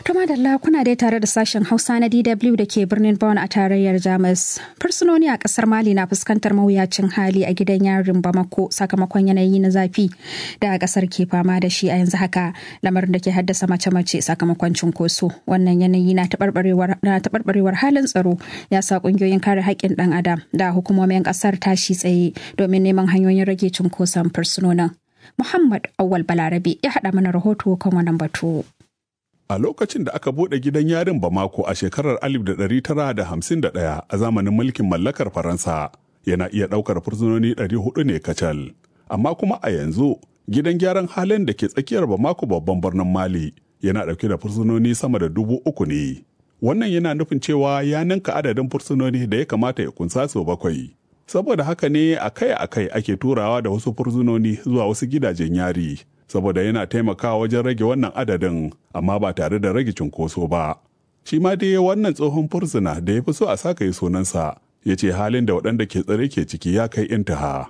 To madalla kuna dai tare da sashen Hausa na DW da ke birnin Bonn a tarayyar Jamus. Fursunoni a kasar Mali na fuskantar mawuyacin hali a gidan yarin Bamako sakamakon yanayi na zafi da kasar ke fama da shi a yanzu haka lamarin da ke haddasa mace-mace sakamakon cunkoso. Wannan yanayi na taɓarɓarewar halin tsaro ya sa ƙungiyoyin kare haƙƙin ɗan adam da hukumomin ƙasar tashi tsaye domin neman hanyoyin rage cunkoson fursunonin. Muhammad Awal Balarabe ya haɗa mana rahoto kan wannan batu. A lokacin da aka buɗe gidan yarin Bamako a shekarar 1951 a zamanin mulkin mallakar Faransa yana iya ɗaukar fursunoni 400 ne kacal. Amma kuma a yanzu gidan gyaran halin da ke tsakiyar Bamako babban birnin Mali yana ɗauke da fursunoni sama da dubu uku ne. Wannan yana nufin cewa ya ninka adadin fursunoni da ya kamata ya kunsa sau bakwai. Saboda haka ne akai-akai ake turawa da wasu fursunoni zuwa wasu gidajen yari. saboda yana taimakawa wajen rage wannan adadin amma ba tare da rage cunkoso ba. Shi ma dai wannan tsohon fursuna da ya fi so a saka yi sunansa ya ce halin da waɗanda ke tsare ke ciki ya kai intaha.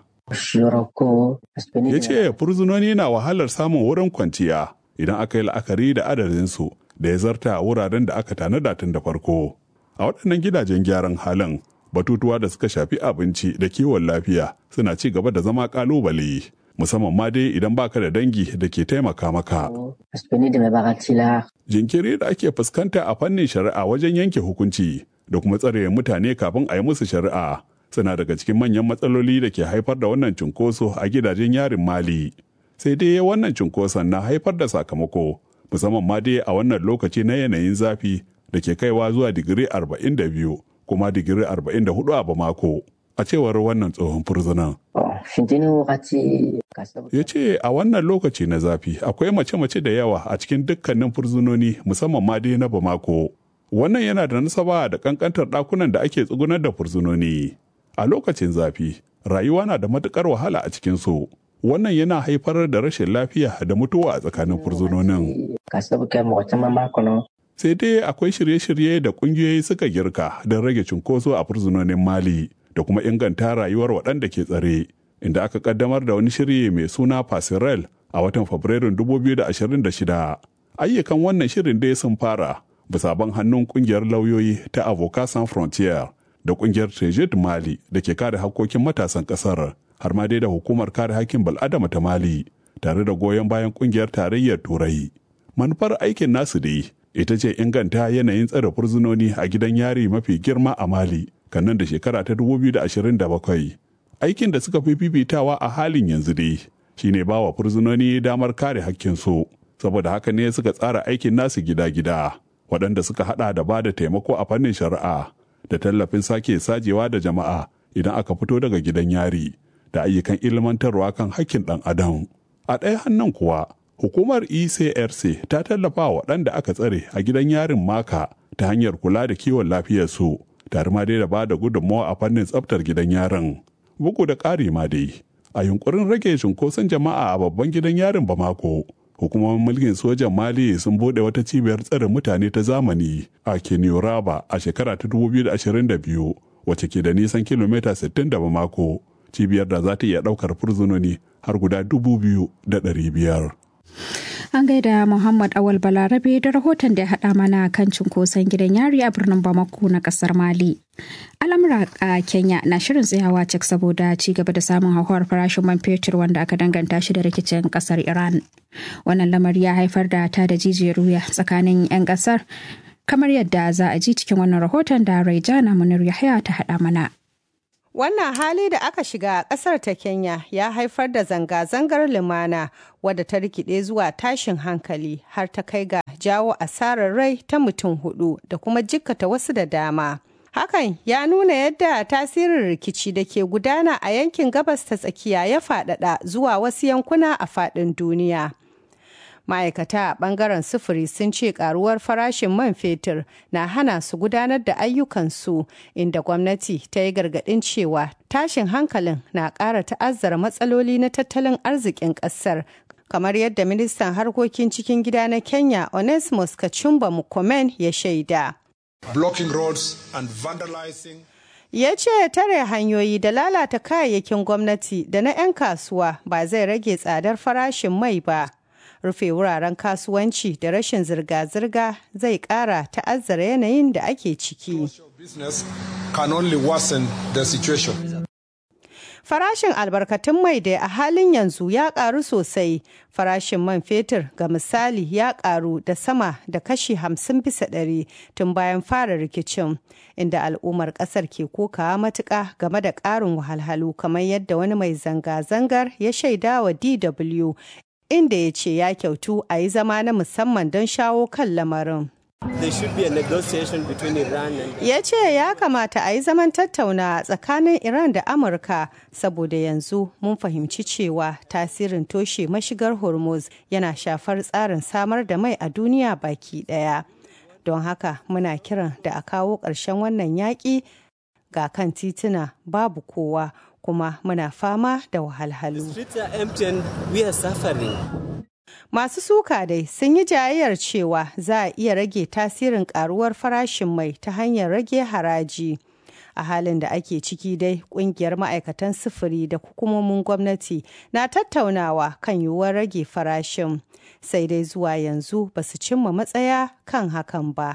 Ya ce fursunoni na wahalar samun wurin kwanciya idan aka yi la'akari da adadinsu da ya zarta wuraren da aka tanada tun da farko. A waɗannan gidajen gyaran halin batutuwa da suka shafi abinci da kiwon lafiya suna ci gaba da zama ƙalubale. musamman ma dai idan baka da dangi da ke taimaka maka. Jinkiri da ake fuskanta a fannin shari'a wajen yanke hukunci da kuma tsare mutane kafin a yi musu shari'a suna daga cikin manyan matsaloli da ke haifar da wannan cunkoso a gidajen yarin Mali. Sai dai wannan cunkoson na haifar da sakamako musamman ma dai a wannan lokaci na yanayin zafi da ke kaiwa zuwa digiri 42 kuma digiri 44 a Bamako. a cewar wannan tsohon furzunan. Ya ce a wannan lokaci na zafi akwai mace-mace da yawa a cikin dukkanin furzunoni musamman ma dai na Bamako. Wannan yana da nasaba da kankantar ɗakunan da ake tsugunar da furzunoni. A lokacin zafi, rayuwa na da matukar wahala a cikin su. Wannan yana haifar da rashin lafiya da mutuwa a tsakanin furzunonin. Sai dai akwai shirye-shirye da ƙungiyoyi suka girka don rage cunkoso a furzunonin Mali. da kuma inganta rayuwar waɗanda ke tsare inda aka kaddamar da wani shiri mai suna Pasirel a watan Fabrairun 2026. Ayyukan wannan shirin dai sun fara bisa ban hannun kungiyar lauyoyi ta Avocat Sans Frontier da kungiyar Tejid Mali da ke kare hakkokin matasan ƙasar har ma dai da hukumar kare hakkin bal'adama ta Mali tare da goyon bayan kungiyar tarayyar Turai. Manufar aikin nasu dai ita ce inganta yanayin tsare fursunoni a gidan yari mafi girma a Mali kan nan da shekara ta 2027 aikin da suka fi fifitawa a halin yanzu dai shine ba wa fursunoni damar kare hakkinsu saboda haka ne suka tsara aikin nasu gida-gida waɗanda suka hada da ba da taimako a fannin shari'a da tallafin sake sajewa da jama'a idan aka fito daga gidan yari da ayyukan ilmantarwa kan hakkin ɗan adam a ɗaya hannun kuwa hukumar ecrc ta tallafa waɗanda aka tsare a gidan yarin maka ta hanyar kula da kiwon lafiyarsu tare ma dai da ba da gudunmawa a fannin tsaftar gidan yaron bugu da ƙari ma dai a yunkurin rage cunkoson jama'a a babban gidan yarin bamako hukumomin mulkin sojan mali sun bude wata cibiyar tsare mutane ta zamani a kenyoraba a shekara ta 2022 wacce ke da nisan kilomita 60 da bamako cibiyar da za ta iya ɗaukar fursunoni har guda 2,500 An gaida Muhammad Awal Balarabe da rahoton da ya haɗa mana kan cunkoson gidan yari a birnin Bamako na ƙasar Mali. Al'amura a Kenya na shirin tsayawa cik saboda ci gaba da samun hauhawar farashin man fetur wanda aka danganta shi da rikicin ƙasar Iran. Wannan lamari ya haifar da ta da jijiyar wuya tsakanin 'yan ƙasar kamar yadda za a ji cikin wannan rahoton da Raijana Munir Yahya ta haɗa mana. Wannan hali da aka shiga a ƙasar ta Kenya ya haifar da zanga-zangar lumana wadda ta rikide zuwa tashin hankali har ta kai ga jawo asarar rai ta mutum hudu da kuma jikkata wasu da dama. Hakan ya nuna yadda tasirin rikici da ke gudana a yankin gabas ta tsakiya ya faɗaɗa zuwa wasu yankuna a faɗin duniya. ma'aikata a bangaren sufuri sun ce karuwar farashin man fetur na hana su gudanar da ayyukansu inda gwamnati ta yi gargadin cewa tashin hankalin na ƙara ta'azzara matsaloli na tattalin arzikin ƙasar kamar yadda ministan harkokin cikin gida na kenya onesmus kachumba mukomen ya shaida blocking roads and vandalizing ya ce tare hanyoyi da lalata kayayyakin gwamnati da na 'yan kasuwa ba zai rage tsadar farashin mai ba rufe wuraren kasuwanci da rashin zirga-zirga zai ƙara ta'azzara yanayin da ake ciki. Business can only worsen the situation. Farashin albarkatun mai da a halin yanzu ya karu sosai. Farashin man fetur ga misali ya karu da sama da kashi hamsin bisa ɗari tun bayan fara rikicin, inda al'ummar ƙasar ke kokawa matuƙa game da ƙarin wahalhalu kamar yadda wani mai zanga-zangar ya shaida wa DW inda ya ce ya kyautu a yi zama na musamman don shawo kan lamarin. There should be a negotiation between Iran and ya ce ya kamata a yi zaman tattauna tsakanin iran da amurka saboda yanzu mun fahimci cewa tasirin toshe mashigar hormuz yana shafar tsarin samar da mai a duniya baki daya don haka muna kiran da a kawo ƙarshen wannan yaƙi ga kan tituna babu kowa kuma muna fama da wahalhalu streets are empty and we are suffering. Masu suka dai sun yi jayayyar cewa za a iya rage tasirin karuwar farashin mai ta hanyar rage haraji. A halin da ake ciki dai kungiyar ma'aikatan sufuri da hukumomin gwamnati na tattaunawa kan yiwuwar rage farashin. Sai dai zuwa yanzu ba su cimma matsaya kan hakan ba.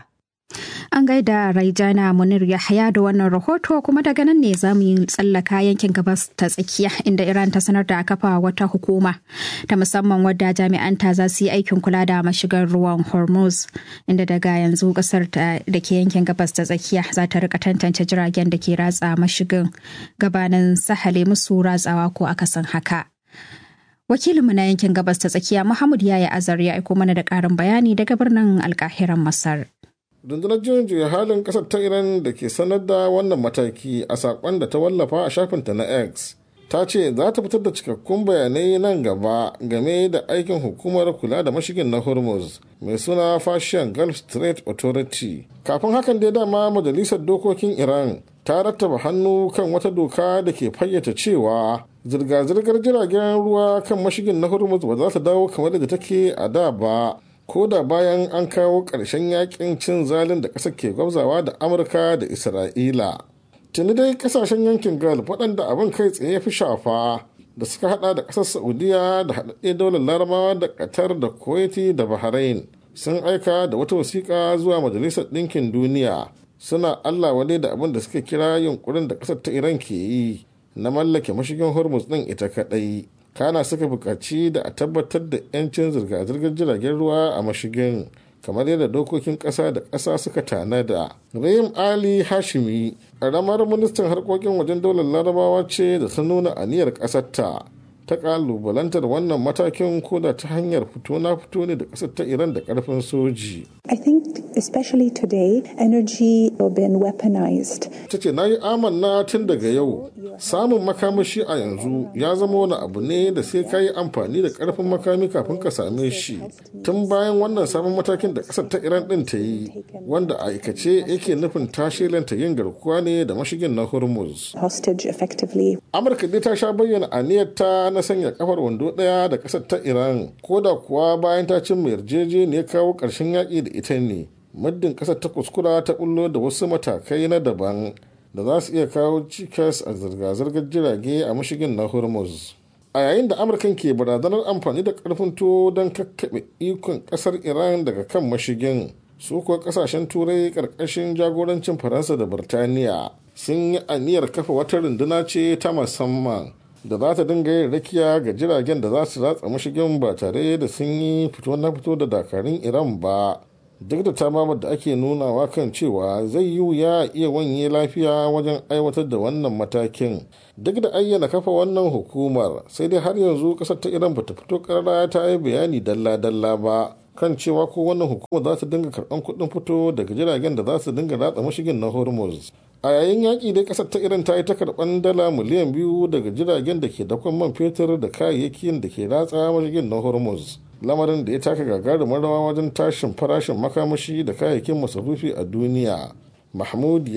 An gaida Raijana Munir Yahaya da wannan rahoto kuma daga nan ne za mu yi tsallaka yankin gabas ta tsakiya inda Iran ta sanar da kafa wata hukuma ta musamman wadda jami'anta za su yi aikin kula da mashigar ruwan Hormuz inda daga yanzu kasar da ke yankin gabas ta tsakiya za ta rika tantance jiragen da ke ratsa mashigin gabanin sahale musu ratsawa ko akasin haka. Wakilinmu na yankin gabas ta tsakiya Muhammad Yaya Azar ya aiko mana da ƙarin bayani daga birnin Alkahiran Masar. rundunar juyin juya halin kasar ta iran da ke sanar da wannan mataki a sakon da ta wallafa a shafinta na x ta ce za ta fitar da cikakkun bayanai nan gaba game da aikin hukumar kula da mashigin na hormuz mai suna fashion gulf strait authority kafin hakan dai dama majalisar dokokin iran ta rattaba hannu kan wata doka da ke fayyace cewa zirga-zirgar jiragen ruwa kan mashigin na hormuz ba za ta dawo kamar da take a da ba ko da bayan an kawo ƙarshen yakin cin zalin da ƙasar ke gwabzawa da amurka da isra'ila tuni dai kasashen yankin gulf waɗanda abin kai tsaye ya fi shafa da suka hada da ƙasar saudiya da haɗaɗɗe daular larabawa da qatar da kuwaiti da bahrain sun aika da wata wasiƙa zuwa majalisar ɗinkin duniya suna allah wale da abin da suka kira yunkurin da ƙasar ta iran ke yi na mallake mashigin hormuz ɗin ita kaɗai kana suka buƙaci da a tabbatar da 'yancin zirga-zirgar jiragen ruwa a mashigin kamar yadda dokokin ƙasa da ƙasa suka tanada. Rahim Ali Hashimi, ƙaramar ministan harkokin wajen daular larabawa ce da ta nuna aniyar ƙasarta ta ƙalubalantar wannan matakin koda ta hanyar fito na fito ne da ƙasar ta Iran da ƙarfin soji. I think especially today energy has been weaponized. Ta ce na yi amanna tun daga yau samun makamashi a yanzu ya zama wani abu ne da sai ka yi amfani da ƙarfin makami kafin ka same shi tun bayan wannan sabon matakin da ƙasar ta Iran ɗin ta yi wanda a aikace yake nufin tashelanta yin garkuwa ne da mashigin na Hormuz. Hostage effectively. Amurka dai ta sha bayyana aniyarta na sanya kafar wando ɗaya da ƙasar ta Iran ko da kuwa bayan ta cimma yarjejeniyar kawo ƙarshen yaƙi da ita ne muddin ƙasar ta kuskura ta bullo da wasu matakai na daban da za su iya kawo cikas a zirga-zirgar jirage a mashigin na Hormuz. A yayin da Amurkan ke barazanar amfani da ƙarfin tuwo don kakkaɓe ikon ƙasar Iran daga kan mashigin su kuwa ƙasashen turai ƙarƙashin jagorancin Faransa da Birtaniya sun yi aniyar kafa wata runduna ce ta musamman da za ta dinga yin rakiya ga jiragen da za su ratsa mashigin ba tare da sun yi fito na fito da dakarun iran ba duk da tamamar da ake nunawa kan cewa zai yi wuya iya wanye lafiya wajen aiwatar da wannan matakin duk da ayyana kafa wannan hukumar sai dai har yanzu kasar ta iran bata fito karara ta yi bayani dalla-dalla ba kan cewa ko wannan hukumar za ta dinga karɓan kuɗin fito daga jiragen da za su dinga ratsa mashigin na hormuz a yayin yaƙi dai ƙasar ta iran ta yi ta karɓan dala miliyan biyu daga jiragen da ke dakon man fetur da kayayyakin da ke ratsa mashigin na hormuz lamarin da ya taka gagarumin rawa wajen tashin farashin makamashi da kayayyakin masarufi a duniya mahmud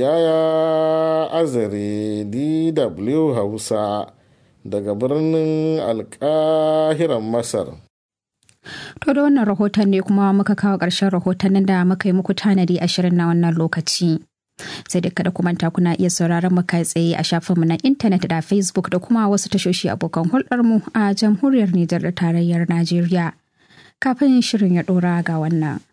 yaya azare dw hausa daga birnin alkahiran masar To da wannan rahoton ne kuma muka kawo ƙarshen rahotannin da muka yi muku tanadi a shirin na wannan lokaci. Sai da kada kumanta kuna iya sauraron mu kai tsaye a shafinmu na intanet da Facebook da kuma wasu tashoshi abokan hulɗarmu a jamhuriyar Nijar da tarayyar Najeriya. kafin shirin ya ɗora ga wannan.